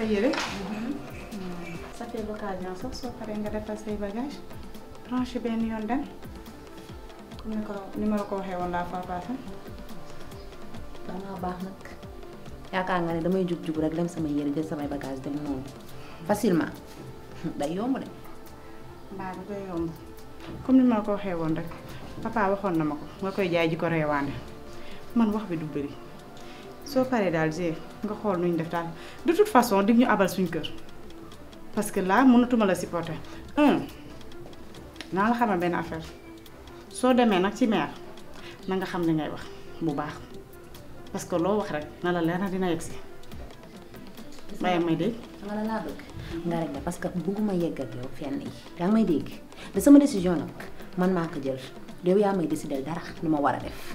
yére ça fait l'occasion sax soo paree nga defal say bagage tranché benn yoon dem comme ni ko ni ma la ko waxee woon la fois passée dangaa baax nag yaakaar nga ne damay jug jug rek dem sama yére jël samay bagage dem noonu facilement day yomb de mbaa bi koy yomb comme ni ma la ko waxee woon rek papa waxoon na ma ko nga koy jaay ji ko reewaande man wax bi du bëri soo paree daal g nga xool nuñ def daal de toute façon dig ñu abal suñ kër parce que là mënatuma la supporter un naa la xamal benn affaire soo demee nag ci maire na nga xam li ngay wax bu baax parce que loo wax rek na la leer na dina yegg si waaye may dégg nga la laa bëgg nga rek la parce que bëgguma yegg ak yow fenn yi yaa ngi may dégg de sama décision nag man maa ko jël yow yaa may décider dara lu ma war a def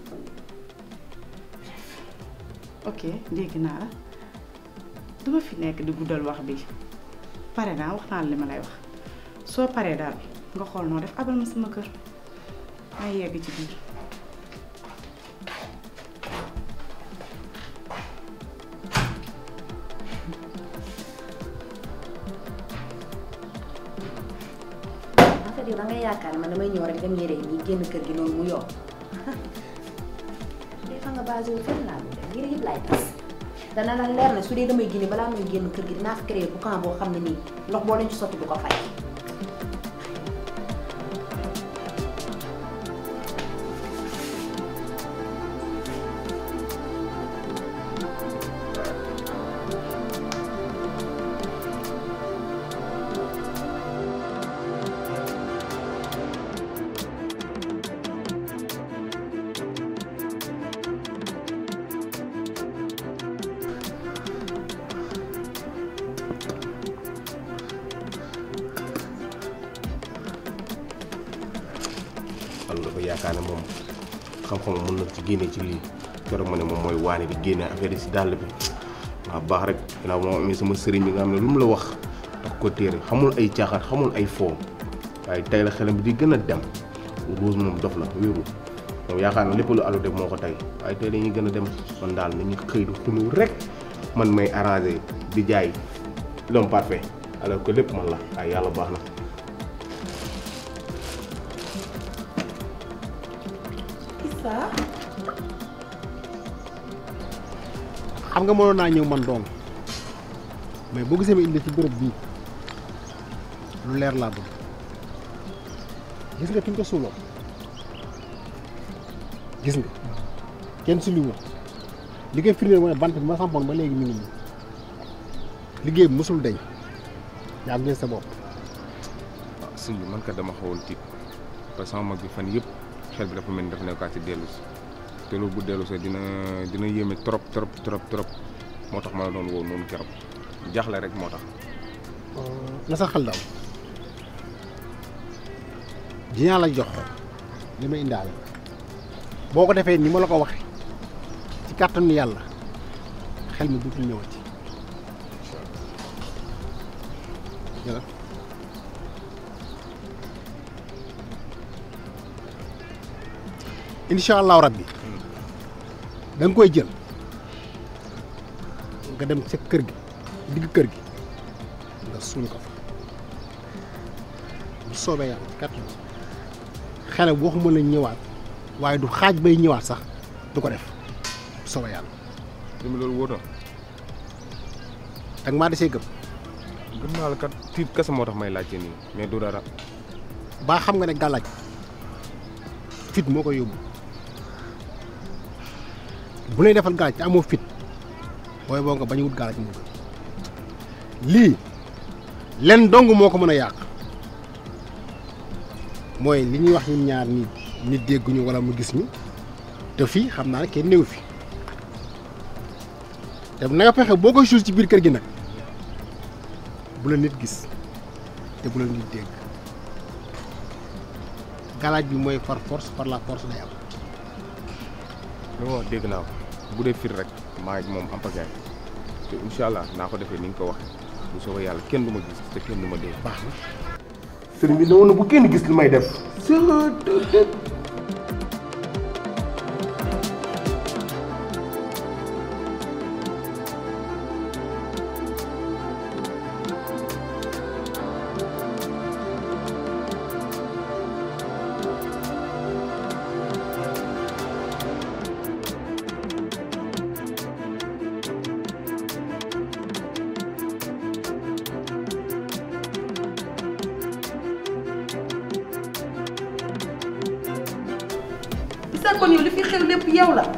ok dégg naa la duma fi nekk di guddal wax bi pare naa wax naa la li ma lay wax soo paree daal nga xool noo def abal ma sama kër may yegg ci biir en fait yow da ngay yaakaar ne man damay ñëw rek dem yére yi nii génn kër gi noonu mu yomb des fois nga basé wu fenn laa dul dem yére yëpp laay tas dana la leer ne su dee damay génne balaa muy génn kër gi dinaa fi créé bu camp boo xam ne nii ndox boo leen ci sotti du ko fay. man dafa yaakaar ne moom xam-xam mën na ci génne ci lii keroog ma ne moom mooy waane di génne affaire yi si dàll bi waa baax rek ginnaaw moo amee sama sëriñ bi nga xam ne lu mu la wax tax ko téere xamul ay caaxaan xamul ay foo waaye tey la xelam bi di gën a dem Rose moom dof la wéeru moom yaakaar na lépp lu alu def moo ko tey waaye tey dañuy gën a dem man daal nañu xëy di xunu rek man may arrangé di jaay l'homme parfait alors que lépp man la waaye yàlla baax na xam nga mënoon naa ñëw man doom mais boo gisee ma indi ci bërëb bii lu leer laa bëgg gis nga fi ñu ko suuloo gis nga kenn si liwu li koy firndeel mooy bant bi ma sampoon ba léegi mi ngi nii liggéey bi mosul deñ yaa ngi sa bopp waaw sëñ bi man kat dama xawoon tiit parce que sama mag bi fan yëpp xel bi dafa mel ni dafa nekkaat ci dellu si te loolu bu dellu see dina dina yéeme trop trop trop trop moo tax ma la doon woo noonu keroog jaaxle rek moo tax. na sa xel daal dinaa la jox li ma indaale boo ko defee ni ma la ko waxee ci kàttanu yàlla xel mi dootul ñëwati jëlal incha allahu rabbi da nga koy jël nga dem sa kër gi digg kër gi nga suul ko fa bu soobee yàlla kàttan xele waxuma la ñëwaat waaye du xaaj bay ñëwaat sax du ko def bu soobee yàlla li mu loolu wóor na ak maa desee gëm gëm naa la kat tiit kese moo tax may laajte nii mais du dara baa xam nga ne gàllaaj fit moo koy yóbbu bu lay defal gàllaaj te amoo fit booy boo nga bañ a wut gàllaaj moo gën lii len dong moo ko mën a yàq mooy li ñuy wax ñun ñaar nit nit dégguñu wala mu gis ñu te fii xam naa ne kenn néew fi te na nga fexe boo koy suul ci biir kër gi nag bu la nit gis te bu la nit dégg galaaj bi mooy par force par la force day am li ma wax dégg naa ko bu dee fir rek maa ngi moom am pagaay te incha allah naa ko defee ni nga ko waxee bu soobee yàlla kenn du ma gis te kenn du ma dégg. baax na sëriñ bi ne woon na bu kenn gis li may def. Issa kon yow li fi xew lépp yow la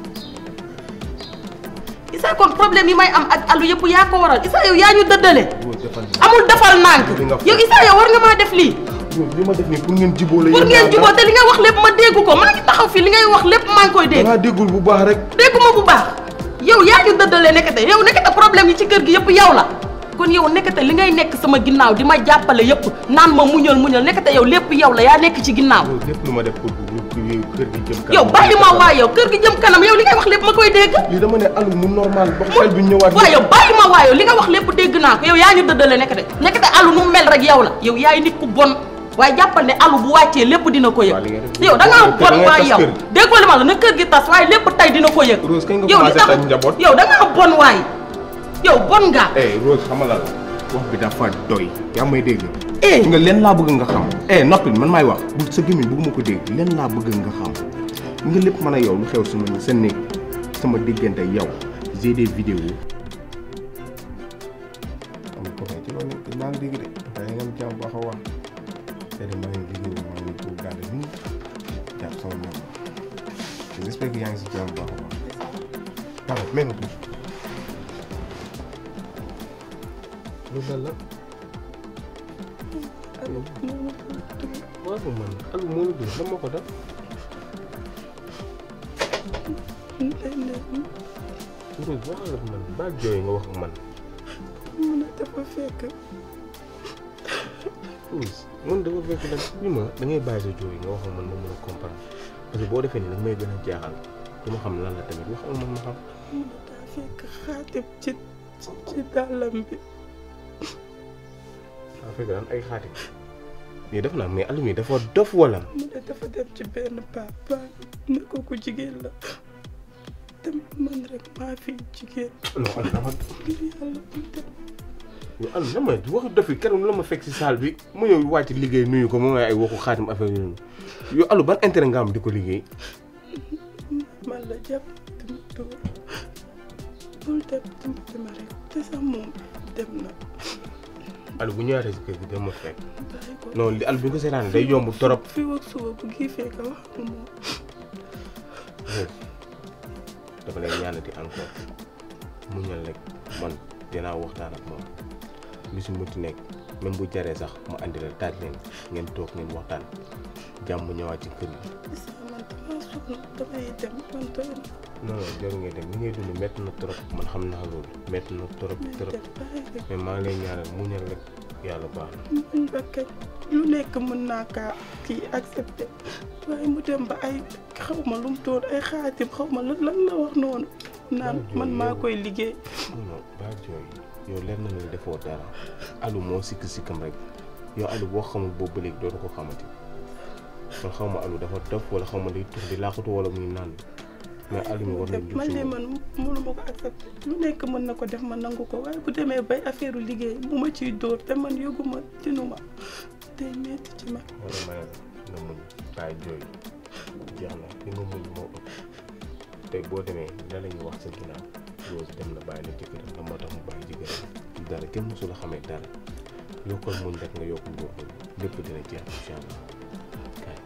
Issa kon problème yi may am ak alu yëpp yaa ko waral Issa yow yaa ñu dëddale Rose defal amul defal nànk Li nga yow Issa yow war nga maa def lii Rose li ma def nii pour ngeen jubóo la pour yéen ngeen ñaar jubóo te li nga wax lépp ma dégg ko maa ngi taxaw fii li ngay wax lépp maa ngi koy dégg dangaa déggul bu baax rek dégguma bu baax yow yaa ñu dëddalee nekkate yow nekkate problème yi ci kër gi yëpp yow la kon yow nekkate li ngay nekk sama ginnaaw di ma jàppale yëpp naan ma muñal muñal nekkate yow lépp yow la yaa nekk ci ginnaaw Rose lépp lu ma def pour bu kër gi jëm kanam yow bàyyi ma waa yow kër gi jëm kanam yow li ngay wax lépp ma koy dégg lii dama ne alu mu normal ba xel bi ñëwaat waaw yow bàyyi ma waa yow li nga wax lépp dégg naa ko yow yaa ñu dëddale nekkate nekkate alu nu mel rek yow la yow yaay nit ku bon waaye jàppal ne alu bu wàccee lépp dina ko Waaw, li nga yëg def- yow da ngaa da bon ngay waay tas yow kër gi. déggoo li ma la na kër gi tas waaye lépp tey dina ko yëg Rose kañ nga yow li commencé tax taj njaboot yow da ngaa bon waay yow bon nga eh Rose xamal la wax bi dafa doy yaa may dégg eh nga leen laa bëgg nga xam eh noppil man maay wax bu sa gémmiñ bëgguma ko dégg leen laa bëgg nga xam nga lépp mën a yow lu xew sama ni sa néeg sama diggante yow j'ai des vidéos am ko fay ci loolu nekk maa ngi dégg de waaye nga am jàmm baax a wax te de maa ngi liggéey maa ngi ko gàdde nii jàpp sama ñoom j'espère que yaa ngi si jàmm baax a wax waaw même loolu lan la waaw man alu moo la dóor lan moo ko def Rose waxal ak man baal jooy nga wax ak man mun a dafa fekk Rose man dafa fekk nag bi ma da ngay bàyyi sa jooy nga wax ak man ma mën a comprendre parce que boo defee nii nag may gën a jaaxal du ma xam lan la tamit wax ak man ma xam mun a daa fekk xaatim ci ci ci dàllam bi daa fekk daan ay xaati mais def naa mais alu mi dafa dof wala mu ne dafa dem ci benn papa ne ko ku jigéen la te man rek maa fi jigéen non alu dafa ngir yàlla bu dem yow alu na ma waxu dof yi keroog la ma fekk si salle bi mu ñëw wàcc liggéey nuyu ko mu ngay ay waxu xaatim affaire yooyu yow alu ban intérêt nga am di ko liggéey man la jàpp dama dóor bul dem dimbali ma rek te sax moom dem na alu bu ñëwaatee si kër gi dama fekk bàyyi ko non li alu bi nga ko seetaan day yomb torop fi ak suba bu giifee nga wax ak moom dafa lay ñaanati encore mu ñal rek man dinaa waxtaan ak moom lu si muti nekk même bu jaree sax mu andi la taaj leen ngeen toog ngeen waxtaan jàmm ñëwaat ci kër gi Issa man damaa sonn damay dem man doy na non non jarul ngay dem li ngay dund métti na trop man xam naa loolu métti na trop may trop dem bàyyi rek mais maa ngi lay ñaanal mu ñal rek yàlla baax na muñ ba kañ lu nekk mën naa kaa kii accepté waaye mu dem ba ay xaw ma lu mu doon ay xaatim xaw ma lan lan la wax noonu naan man maa koy liggéey non non baa jooy yow leer na la defoo dara alu moo sikk sikkam rek yow alu boo xamul boobu ba léegi dootu ko xamati man xaw ma alu dafa dof wala xaw ma day tux di laaxatu wala muy naan mais alu mi war na jug man si de moom. man mënu ma ko accepté lu nekk mën na ko def ma nangu ko waaye bu demee bay affaire liggéey mu ma ciy dóor te man yëguma tinuma day metti ci man wala ma ne la nga muñ bàyyi jooy jeex na li nga muñ moo ëpp tey boo demee la la ñuy wax sa ginnaaw Rose dem na bàyyi la jëkkëram la moo tax mu bàyyi jëkkëram dara kenn mosu la xamee dara yokkal muñ rek nga yokk góorgóorlu lépp dina jeex incha allah kaay.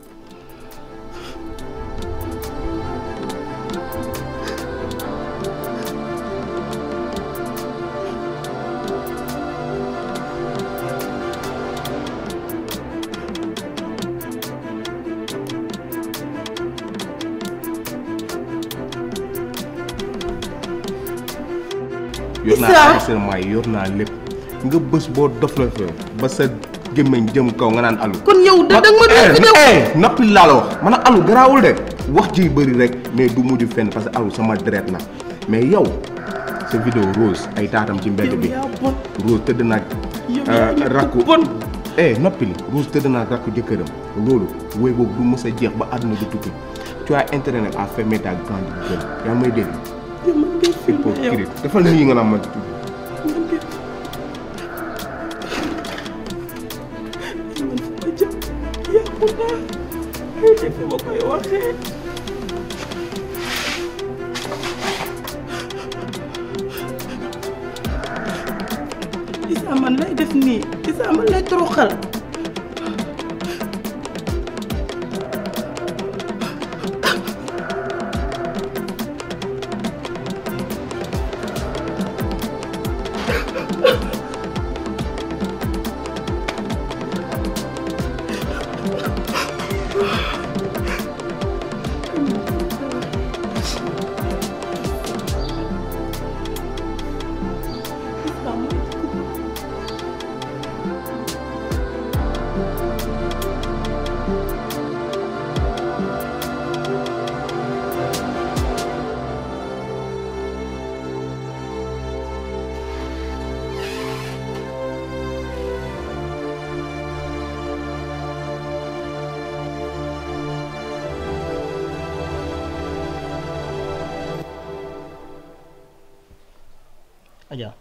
yor naa Issa. enregistrement yi yor naa lépp nga bés boo dof la fa ba sa gémmiñ jëm kaw nga naan alu kon yow da danga ma doon vidéo eh nappi laa la wax man a alu garaawul de wax ji bëri rek mais du mujj fenn parce que alu sama deret la mais yow sa vidéo Rose ay taatam ci mbedd yow bi yaa bon Rose tëdd naag yow yaa nit rakku ku bon eh noppi li Rose tëdd naag rakku jëkkëram loolu woy boobu du mës a jeex ba àdduna du tukki tu as intérêt nag à fermer ta grande gueule yaa ngi may dégg yow man ngay filmé yow hypocrite defal nii nga naan ma man ngay man fu ma jëm yàqu naa ay defe ma koy waxee Issa man lay def nii Issa man lay toroxal Adja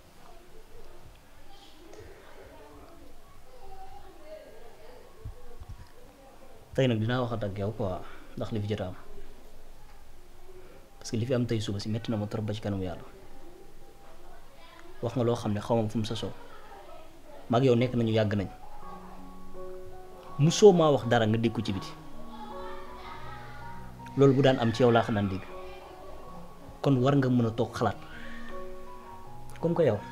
tey nag dinaa waxat ak yow quoi ndax li fi jot a am parce que li fi am tey suba si metti na ma trop ba ci kanamu yàlla wax nga loo xam ne xaw ma fu mu sosoo mag yow nekk nañu yàgg nañ musoo maa wax dara nga dégg ko ci biti loolu bu daan am ci yow laa xam naan dégg kon war nga mën a toog xalaat comme que yow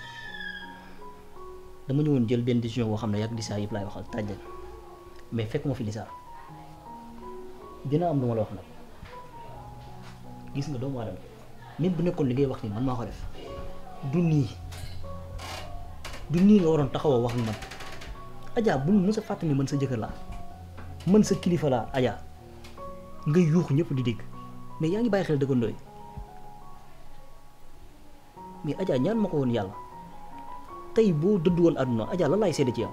dama ñëwoon jël benn décision boo xam ne yàgg Lissa yëpp laay waxal tàjjal mais fekk ma fi Lissa dina am lu ma la wax nag gis nga doomu aadama même bu nekkoon li ngay wax nii man maa ko def du nii du nii nga waroon taxaw a wax ak man Adja bul mës a fàttali ni man sa jëkkër laa man sa kilifa laa Adja nga yuuxu ñëpp di dégg mais yaa ngi bàyyi xel dëggandoo yi mais Adja ñaan ma ko woon yàlla tey boo dëdd woon àdduna Adja lan laay seede ci yow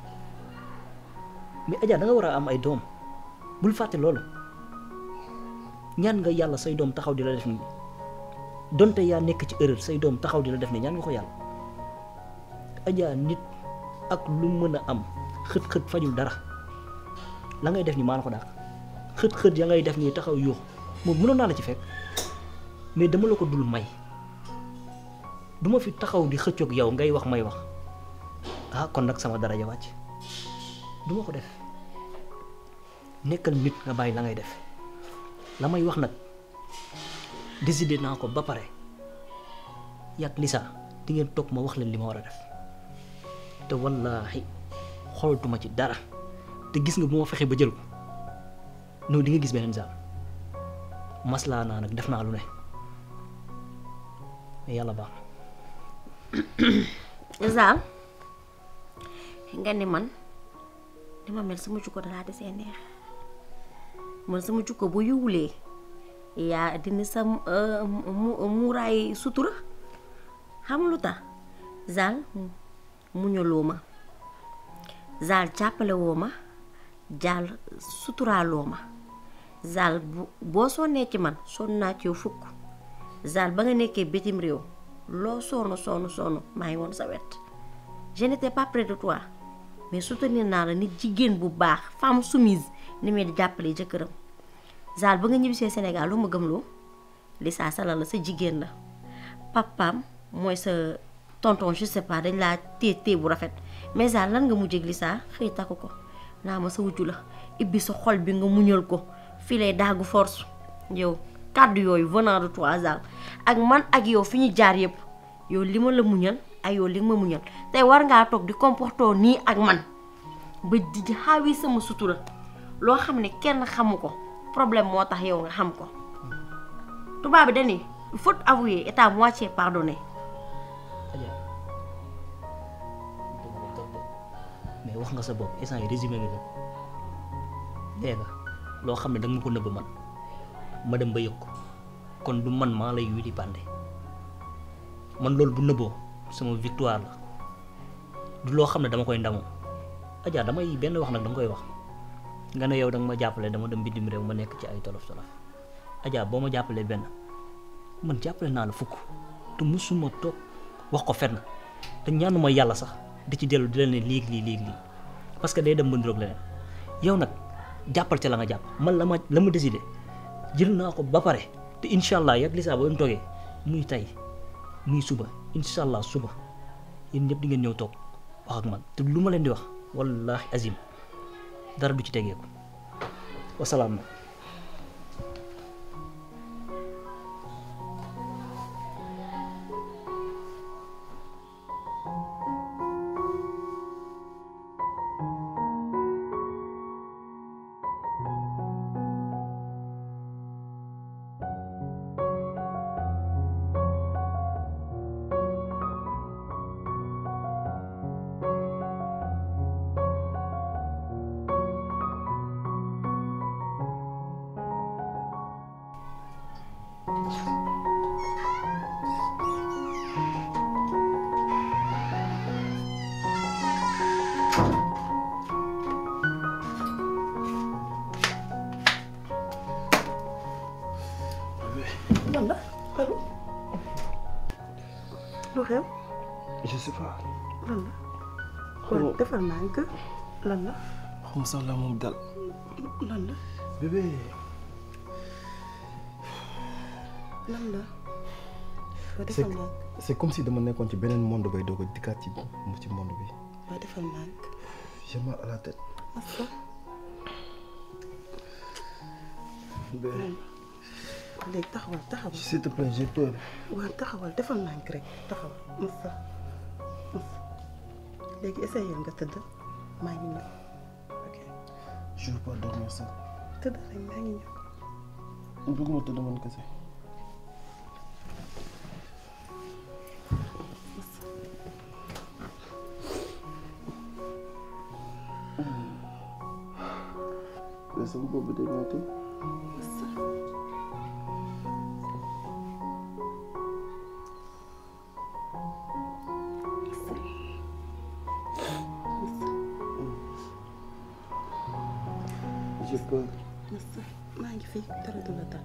mais Adja da nga war a am ay doom bul fàtte loolu ñaan nga yàlla say doom taxaw di la def nii donte yaa nekk ci erreur say doom taxaw di la def nii ñaan nga ko yàlla Adja nit ak lu mën a am xët-xët fajul dara la ngay def nii maa la ko dàq xët-xët ya ngay def nii taxaw yuux moom mënoon naa la ci fekk mais dama la ko dul may duma fi taxaw di xëccoog yow ngay wax may wax ah kon nag sama daraja wàcc duma ko def nekkal nit nga bàyyi la ngay def la may wax nag décidé naa ko ba pare yàgg Lissa di ngeen toog ma wax leen li ma war a def te wallaahi xooltuma ci dara te gis nga bu ma fexee ba jël ko noonu di nga gis beneen saal maslaa naa nag def naa lu ne mais yàlla baax Zal nga ni man ni ma mel sama jukko dalaa desee neex man sama jukko bu yiwulee yaa dindi sa muuraay sutura xam lu tax Zal muñaloo ma Zal jàppale woo ma Zal suturaaloo ma Zal bu boo sonnee ci man sonn naa ci yow fukk Zal ba nga nekkee bitim réew loo sonn sonn sonn maa ngi woon sa wet je n'étais pas près de toi mais soutenir naa la nit jigéen bu baax femme soumise ni may di jàppale jëkkëram Zal ba nga ñibbisee Sénégal lu ma gëmloo Lissa Sala la sa jigéen la papaam mooy sa tonton je sais pas dañ laa téye téye bu rafet mais Zal lan nga mujjee ak Lissa xëy takku ko naa ma sa wujju la ibbi sa xol bi nga muñal ko fii lay daagu force yow kàddu yooyu venant de toi Zal ak man ak yow fi ñu jaar yëpp yow li ma la muñal ak yow li nga ma muñal tey war ngaa toog di comporter nii ak man ba di xaawi sama sutura loo xam ne kenn xamu ko problème moo tax yow nga xam ko tubaab bi dañuy faute avouée est à moitié pardonnée. Adja mais wax nga sa bopp instant yi résumé nga lépp dégg nga loo xam ne danga ma ko nëbb man ma dem ba yëg ko kon du man maa lay wili pande man loolu bu nëbboo sama victoire la du loo xam ne dama koy ndamoo Adja damay benn wax nag dama koy wax nga ne yow danga ma jàppale dama dem bitim réew ma nekk ci ay tolof tolof Adja boo ma jàppalee benn man jàppale naa la fukk te musuma toog wax ko fenn te ñaanuma yàlla sax di ci dellu di la ne léegi lii léegi lii parce que day dem ba niroog leneen yow nag jàppal ca la nga jàpp man la ma la ma décidé jël naa ko ba pare te incha allah yàgg Lissa ba mu toogee muy tey muy suba incha allah suba yéen ñëpp di ngeen ñëw toog wax ak man te lu ma leen di wax wallahi azim dara du ci tegeeku wasalaam na lan la kon defal naa nga lan la xam sax la moom dal lan la bébé lan la waa c'est defal naa c'est comme si dama nekkoon ci beneen monde bay doog a dikkaat ci ci monde bi waa defal naa j'ai mal à la tête Massa bébé léegi taxawal taxawal s'il te plaît j'ai peur waa taxawal defal naa rek taxawal Massa Massa léegi essayé nga tëdd maa ngi ñëw ok je veux pas dormir ça tëdd rek maa ngi ñëw bëgguma tëdd man kese mais sama bopp bi day metti j'ai peur Massa maa ngi fi dara du la dal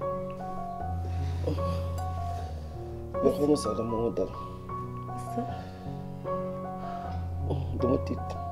mais xaw ma sax dama ma dal Massa dama tiit